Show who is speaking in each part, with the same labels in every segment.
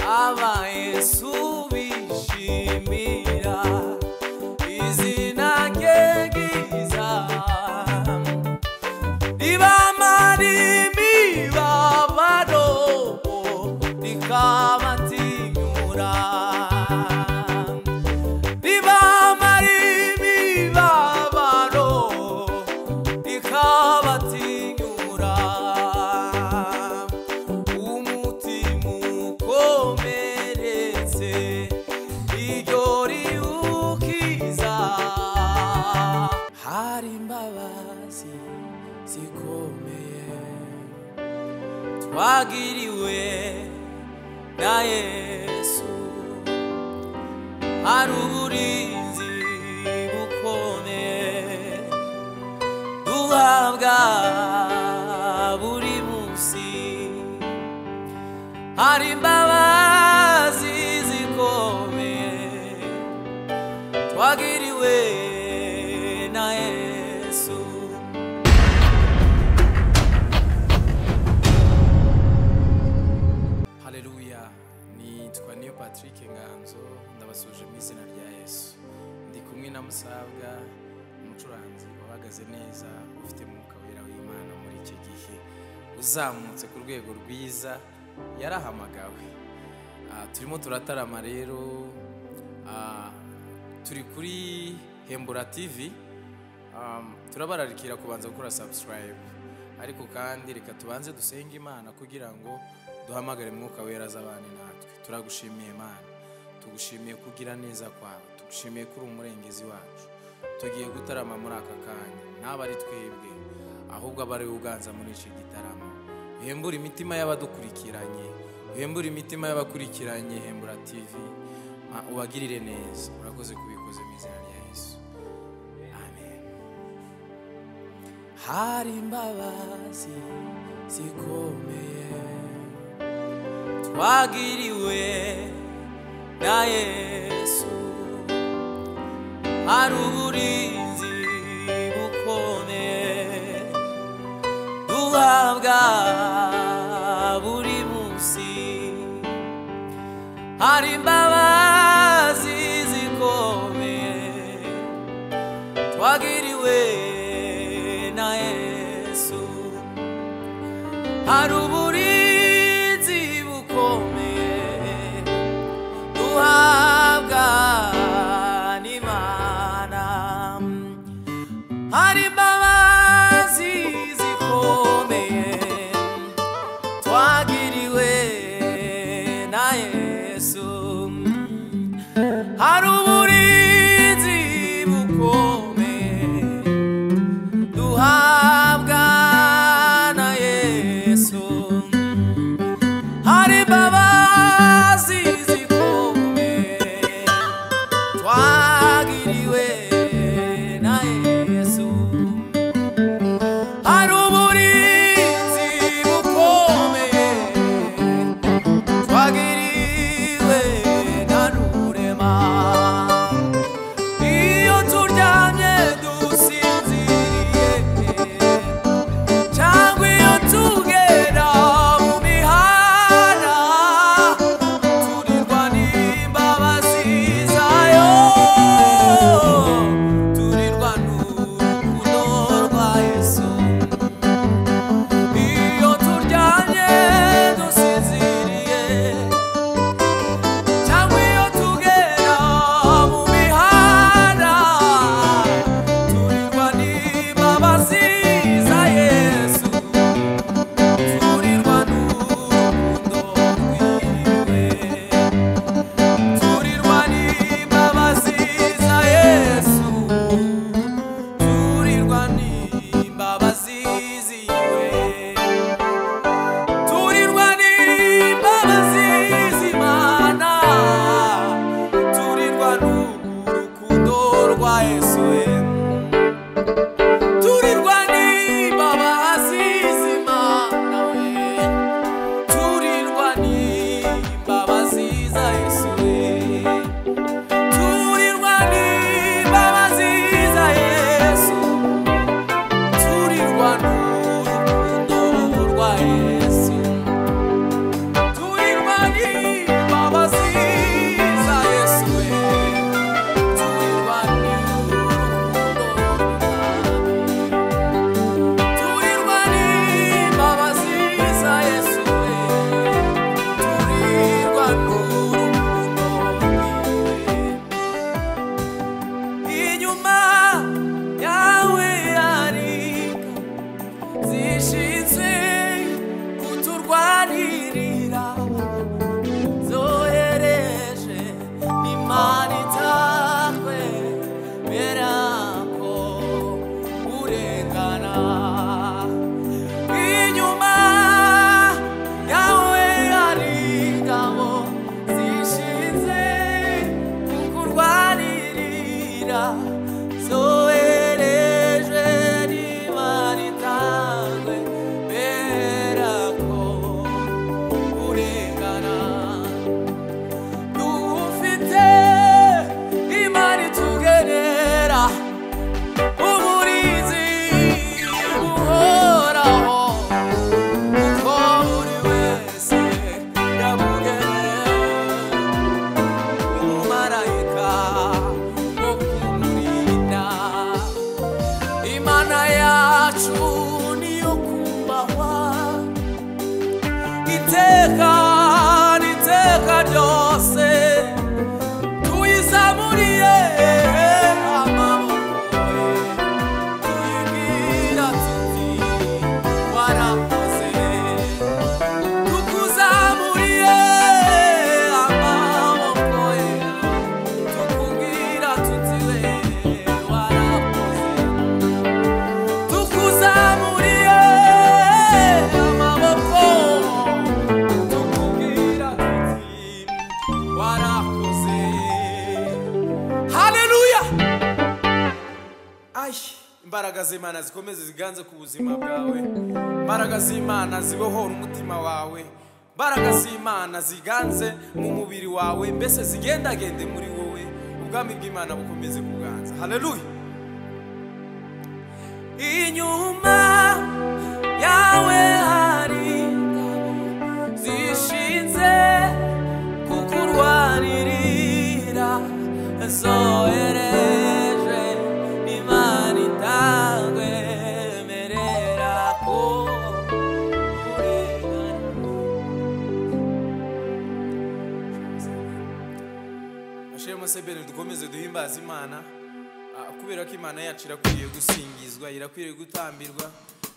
Speaker 1: abaye subishimira izina rye ryiza ribamara imibabaro rikabatinyura ribamara imibabaro rikabatinyura umutima ukomeretse iryo riwukiza hari imbabazi zikomeye twagiriwe na yesu hari uburinzi bukomeye duhabwa buri munsi hari imbabazi zikomeye twagiriwe na yesu haleluya nitwa niyo patrick nganzo ndabasuje mu izina rya yesu ndi kumwe na musabwa umucuranzi uhagaze neza ufite mwuka wera w'imana muri iki gihe uzamutse ku rwego rwiza yarahamagawe Ah, turimo turatarama rero ah, turi kuri hembura tv Um, turabararikira kubanza gukora subscribe ariko kandi reka tubanze dusenge imana kugira ngo duhamagare mwuka wera azabane natwe turagushimiye imana tugushimiye kugira neza kwawe tugushimiye ko uri umurengezi wacu tugiye gutarama muri aka kanya naba ari twebwe ahubwo aba ari wowe uganza muri icyo gitaramo hembura imitima y'abadukurikiranye hembura imitima y'abakurikiranye hembura tv Ah, ubagirire neza urakoze kubikoze mu izina rya yesu amen hari imbabazi zikomeye twagiriwe na yesu hari uburinzi bukomeye duhabwa buri munsi hari imbabazi zikomeye twagiriwe na yesu hari uburinzi bukomeye duhabwa n'imana hari imbabazi zikomeye twagiriwe na yesu hari uburinzi bukomeye duhabwa na yesu hari imbabazi zikomeye twagiriwe na yesu hari uburinzi bukomeye twagiriwe na rurema iyo turyamye dusinziriye cyangwa iyo tugera mu mihanda turi imbaraga z'imana zikomeze ziganze ku buzima bwawe imbaraga z'imana zibohora umutima wawe imbaraga z'imana ziganze mu mubiri wawe mbese zigendagende muri wowe ubwami bw'imana bukomeze kuganza haleluya inyuma yawe hari ingabo zishinze kukurwanirira zohereje imana itagwemerera ko urengana bashiremo sebere dukomeze duhimbaze imana Ah, kubera ko imana yacu irakwiriye gusingizwa irakwiriye gutambirwa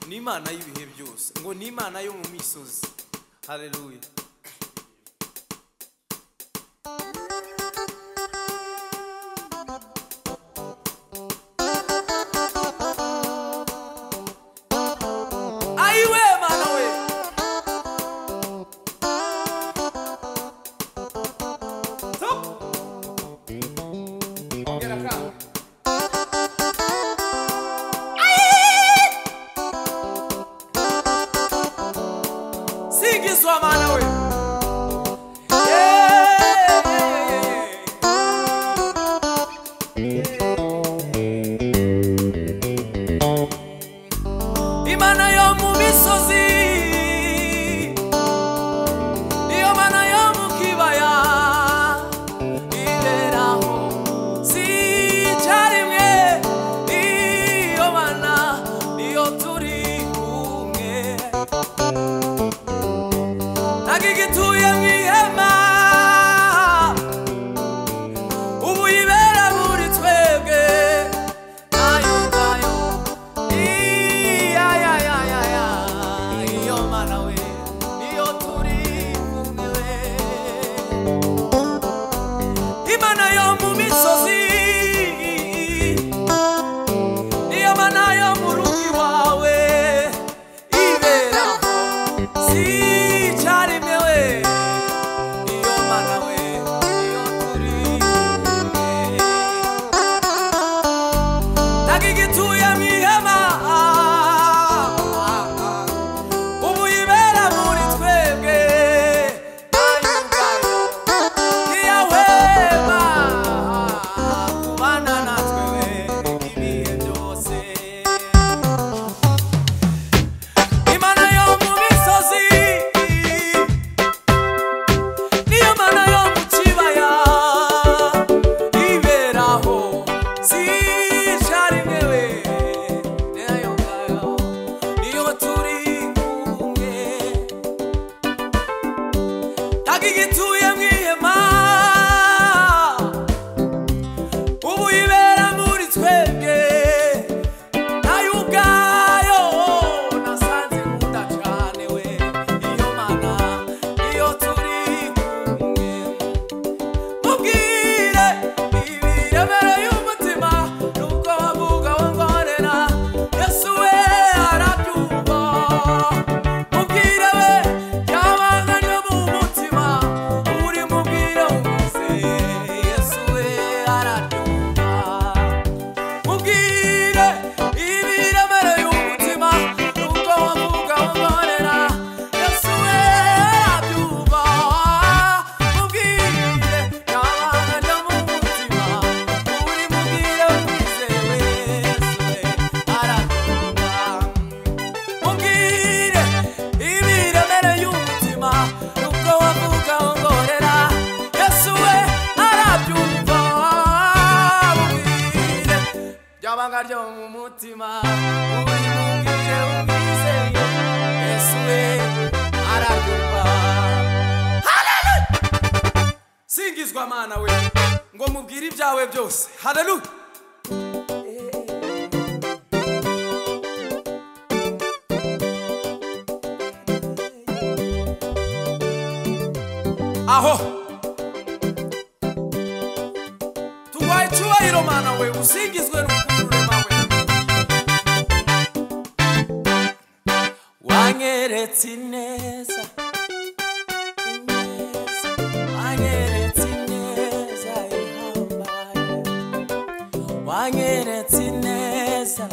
Speaker 1: ni imana y'ibihe byose ngo ni imana yo mu misozi haleluya ayiwe mana we Stop. Ongera kamo. singizwa mana we imana yo mu misozi niyo mana yo mu kibaya iberaho sicarimwe iyo mana niyo turi kumwe agigituye mu ihema ubu yibera muri twebwe ayo ngayo iyayayayaya iyo mana we iyo turi kumwe we imana yo mu misozi niyo mana yo mu rugo iwawe iberaho sicarimwe we iyo mana we iyo turi kumwe agigituye mu ihema ubu yibera muri twebwe ayo ngayo ntiyahwema kubana natwe we ibihe byose imana yo mu misozi niyo mana yo mu kibaya iberaho sicarimwe we nayo ngayo niyo turi kumwe tagigituye mu ihema ubu ibera muri twebwe nayo ubwayo nasanze nkunda cyane we iyo mana niyo turi kumwe mubwire ibiremere y'umutima nubwo bavuga wongorera yesu we arabyumva mubwire we ryabanga ryo mu mutima uri mubwire wese yesu we arabyumva mubwire ibiremere y'umutima nubwo wavuga wongorera yesu we arabyumva mubwire ryabanga ryo mu mutima uri mubwire wese yesu we arabyumva mubwire ibiremere y'umutima nubwo wavuga ngorera yesu we arabyumva mubwire byabanga ryo mu mutima uri mubwire umwizeye yesu we arabyumva Hallelujah! singizwa mana we ngo mubwire ibyawe byose haleluya aho tuguhaye icyubahiro mana we usingizwe n'ukururema we wanyeretse ineza ineza, wanyeretse ineza ihambaye wanyeretse ineza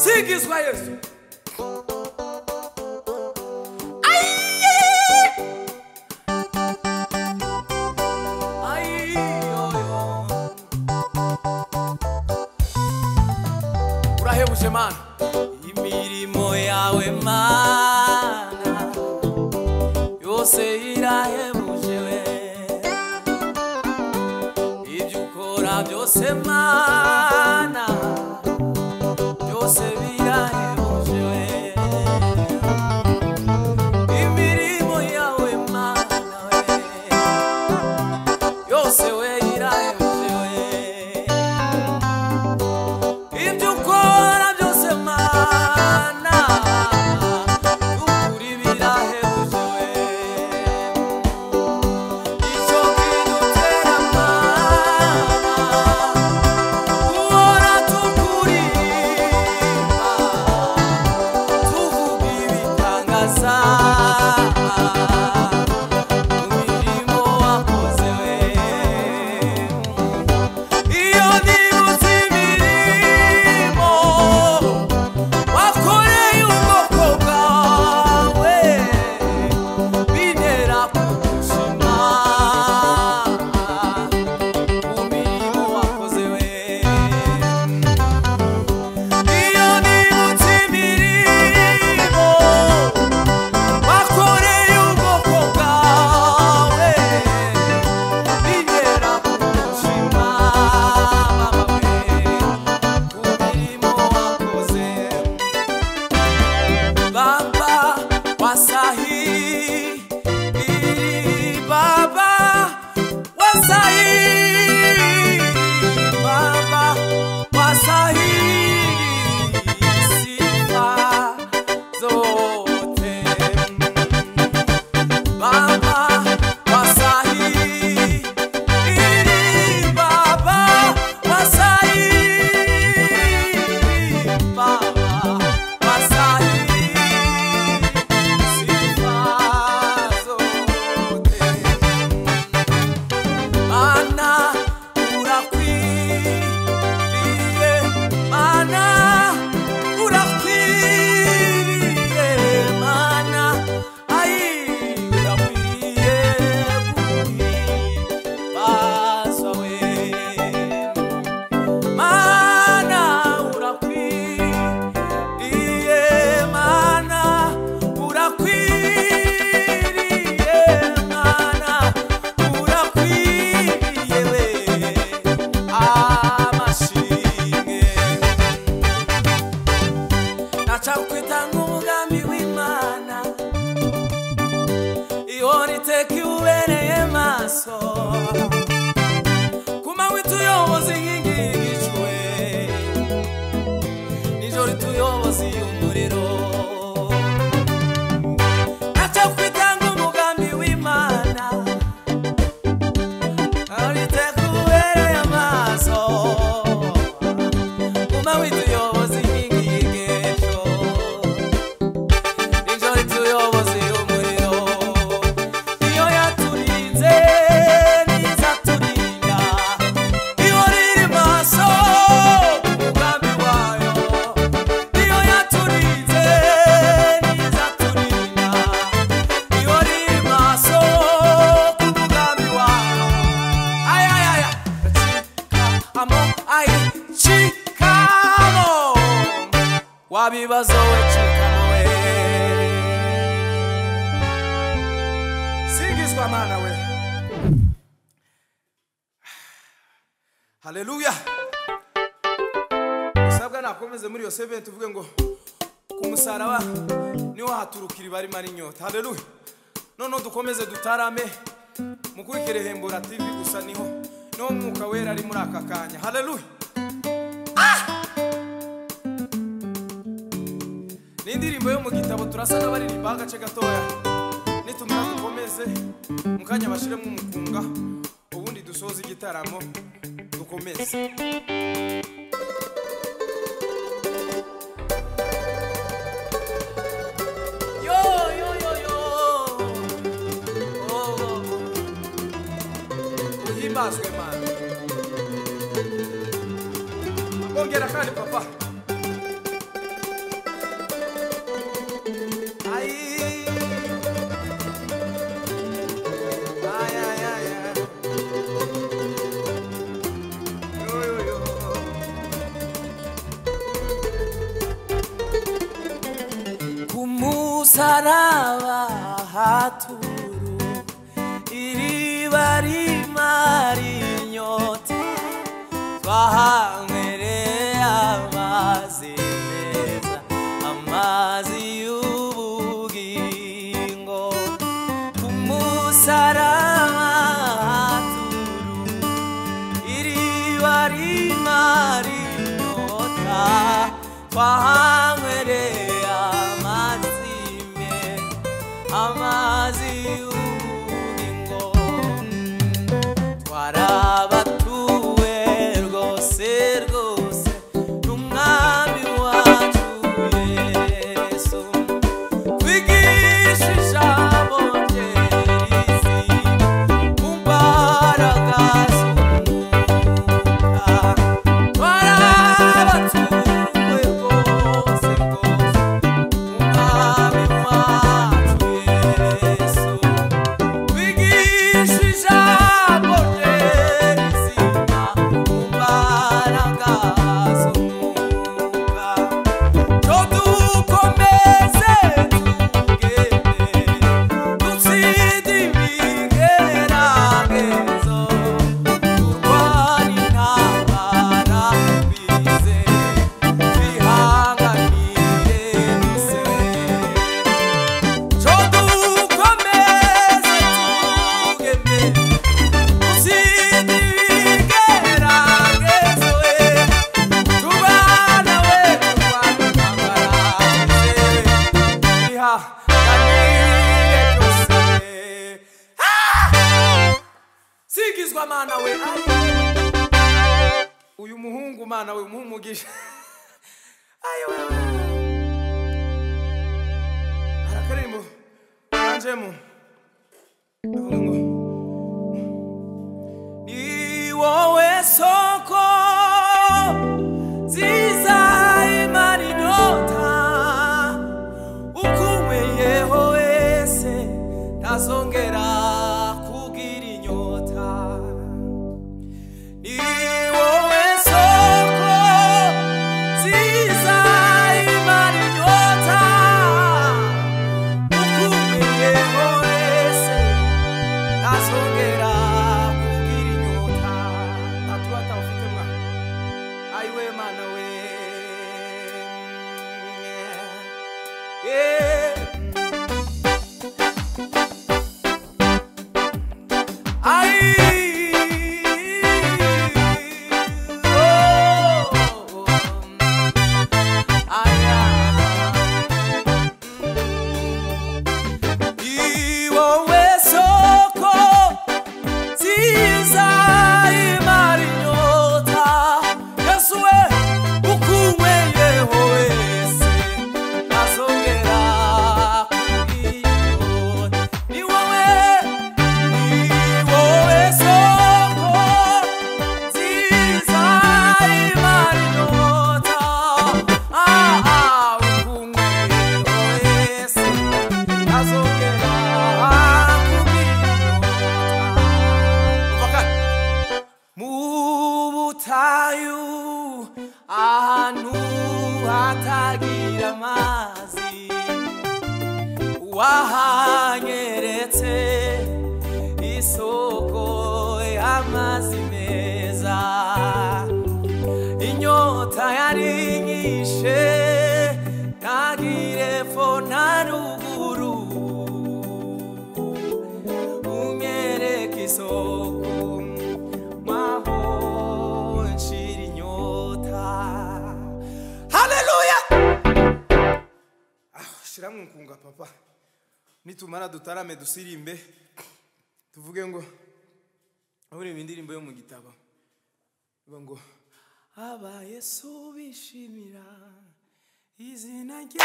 Speaker 1: kwigizwa yesu Ay, oy, oy. urahebuje mana imirimo yawe mana yose irahebuje we ibyo ukora byose mana byose birahebuje we imirimo yawe mana we yose we irahebuje we ibyo ukora byose mana ukuri birahebuje we icyo kidutera mana guhora tukuririmba tuvuga ibitangaza mu mirimo wakoze we iyo nibutse imirimo wakoreye ubwoko bwawe bintera kugushima mu mirimo wakoze we iyo nibutse imirimo bakoreye ubwoko bwawe bigera ku mutima bamwe ku mirimo wakoze baba wasahi baba wasahi baba wasahi sifa zote Baba Wasahi Iri Baba Wasahi Baba Wasahi Sifa zote Mana urakwiriye Mana urakwiriye Mana ai urakwiriye Kuhimbaza we Mana urakwiriye Mana urakwiriye Mana urakwiriye we Amashimwe nacakwita nk'umugambi w'imana ihora iteka iwubereye maso ku manywa ituyoboza inkingi y'igicuwe nijoro ituyoboza iy'umuriro nacakwita nk'umugambi w'imana ihora iteka iwubereye amaso Uma wituyoboza inkingi y'igejo Nijoro ituyoboza umuriro Iyo yaturinze n'izaturinda Iyo riri maso ku mugambi wayo Iyo yaturinze n'izaturinda Iyo riri maso ku mugambi wayo Ay, ay, ay, ay Amo, ay, chikamo Wabibazo we chikamo we Singizwa mana we Haleluya Usabwa nakomeze muri iyo 7 tuvuge ngo ku musaraba niho haturukira ibarima n'inyota haleluya noneho dukomeze dutarame mukurikire hembura tv gusa niho niho mwuka wera ari muri aka kanya haleluya ni indirimbo yo mu gitabo turasa n'abaririmba agace gatoya nitumara dukomeze mu kanya bashiremo umukunga ubundi dusoze igitaramo dukomeze Yo, yo, yo, yo. Oh, oh. uhimbazwe mana bongera kandi papa umusaraba haturu iriba rimara inyota twahanywere amazi meza amazi y'ubugingo ku musaraba haturu iriba rimara inyota twahanywere amazi meza amazi y'ubugingo twarabatuwe rwose rwose n'umwami wacu yesu twigisha ijambo rye risi ku mbaraga z'umwuka twarabatuwe rwose rwose umwami wacu yesu twigishije amoterizima mu mbaraga z'umwuka cyo dukomeze tugende dutsinde ibigeragezo turwane intambara bize twihanganire duse
Speaker 2: singizwa mana we uyu muhungu mana we umuha umugisha ayo arakaririmbo anjemo avuga ngo
Speaker 1: Ni wowe soko nziza imara inyota ukumeyeho wese ntazongera kugira inyota ni wowe soko nziza imara inyota ukumeyeho wese ntazongera kugira inyota
Speaker 2: ntabwo atawufite mwa ayiwe mana we
Speaker 1: Yeah. Ay, oh, ay, ay. Ni wowe soko nziza imara inyota yesu we ukunyweyeho wese ntazongera kugira ni wowe ni wowe soko nziza imara inyota ah, ah, ukunyweyeho wese ntazongera kugira
Speaker 2: kuva kare
Speaker 1: mu butayu ahantu hatagira amazi wahanyeretse isoko y'amazi meza inyota yarinyishe ntagire fo na ruguru unyereke isoko maho nshira inyota haleluya
Speaker 2: shiramo nkunga papa nitumara dutarame dusirimbe tuvuge ngo ureba indirimbo yo mu gitabo ivuga ngo
Speaker 1: aba yesu bishimira izina rye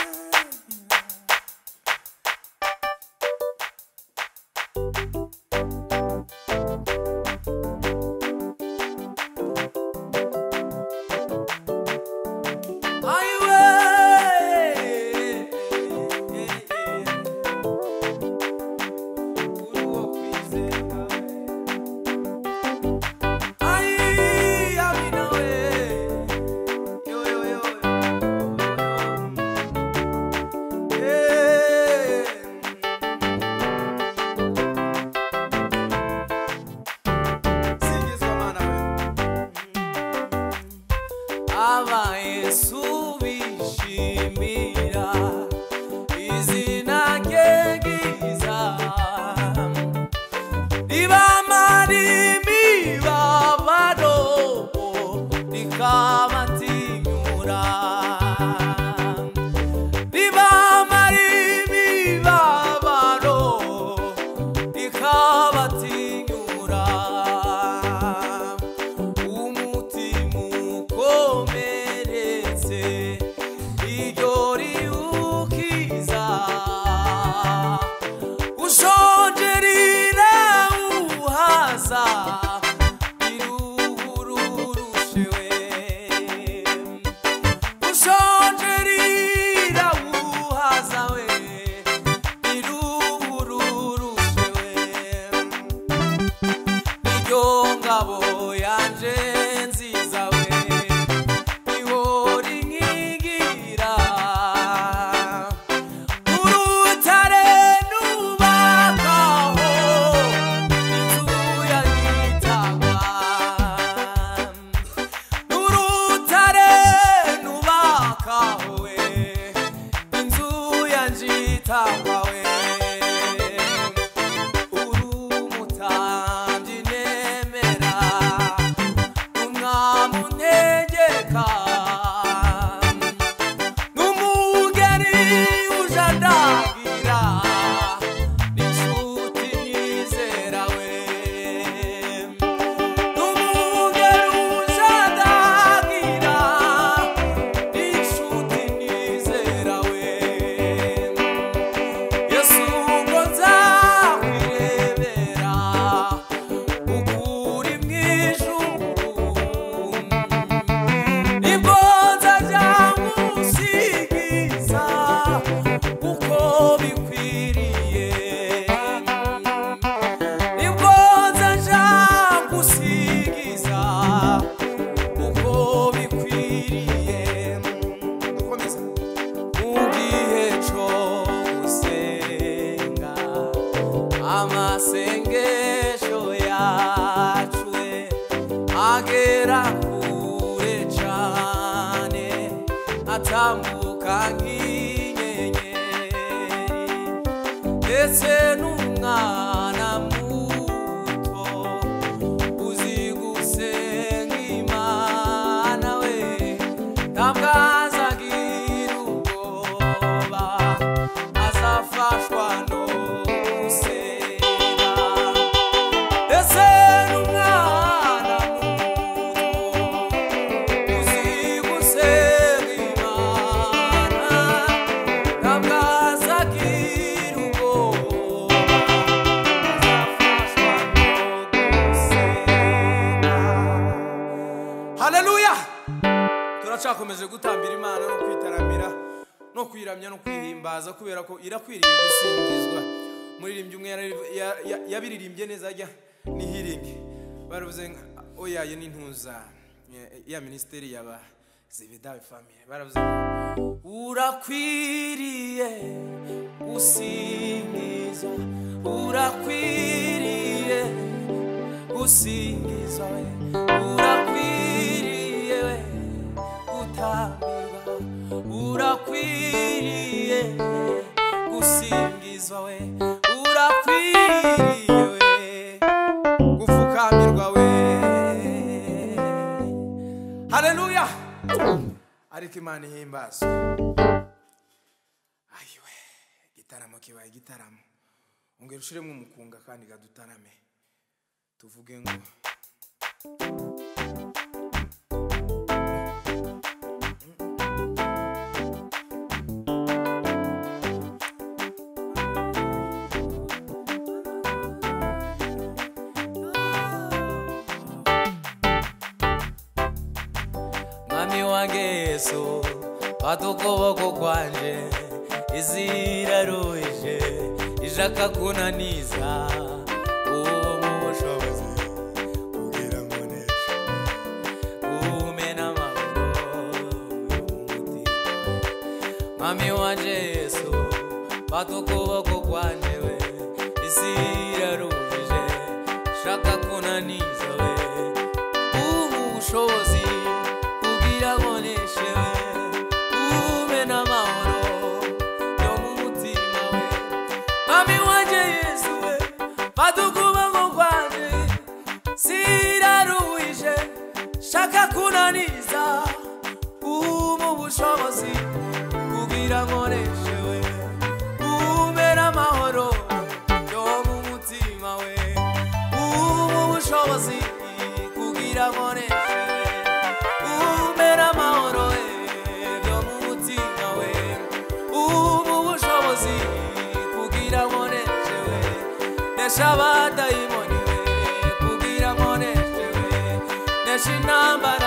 Speaker 1: ayiwe uri uwo kwizerwa ayi amina we yo yo yo yo. Eh, rwanda iruhururushewe ushonje rirawuhaza we iruhururushewe iryo ngabo yanje nziza we ihora inkigira urutare nubakaho inzu yagitanga urutare nubakaho we inzu yanjitanga we urumutambi nemera umwami untegeka n'umugeni uje andagira n'inshuti nizera we n'umugeni uje andagira n'inshuti nizera we yesu ngo nzakwirebera ukuri mu ijuru nibwo nzajya ngusigiza kuko bikwiriye nibwo nzajya ngusigiza kuko bikwiriye
Speaker 2: dukomeze
Speaker 1: mugihe cy'ugusenga amasengesho yacu we agera kure cyane atambuka nk'inyenyeri ndetse n'umwana muto uzi gusenga imana we ntabwo azagira ubwoba azafashwa no gusenga ndetse n'umwana muto
Speaker 2: haleluya turacakomeje gutambira imana no kwitaramira no kwiramya no kwihimbaza kubera ko irakwiriye gusingizwa muririmbyi umwe yara- ya- ya- yabiririmbye neza ajya ni hiringi baravuze ngo oyaye n'intuza ya- ya minisiteri yaba zibidawe famire baravuze ngo
Speaker 1: urakwiriye usingizwa urakwiriye usingizwa we urakwiriye we gutambirwa urakwiriye gusingizwa we urakwiriye we
Speaker 2: gupfukamirwa we
Speaker 1: haleluya
Speaker 2: ariko imana ihimbazwe ayiwe igitaramo kibaye igitaramo ongera ushiremo umukunga kandi kadutarame tuvuge ngo
Speaker 1: mwami wange yesu fata ukuboko kwanje izira ruje ishaka kunaniza uwo mu bushobozi kugira ngo neshe umena amaboko mwami wanje yesu fata ukuboko kwanje we isi iraruje shaka kunaniza we ubu bushobozi kugira ngo neshewe ube n'amahoro yo mu mutima we mwami wanje yesu we fata ukuboko kwanje siraruje shaka kunaniza ubu bushobozi kugira ngo neshewe ube n'amahoro yo mu mutima we ubu bushobozi kugira ngo neshewe ube n'amahoro eh, yo mu mutima we ubu bushobozi kugira ngo neshewe nesha abadayimoni we kugira gukoresha intambara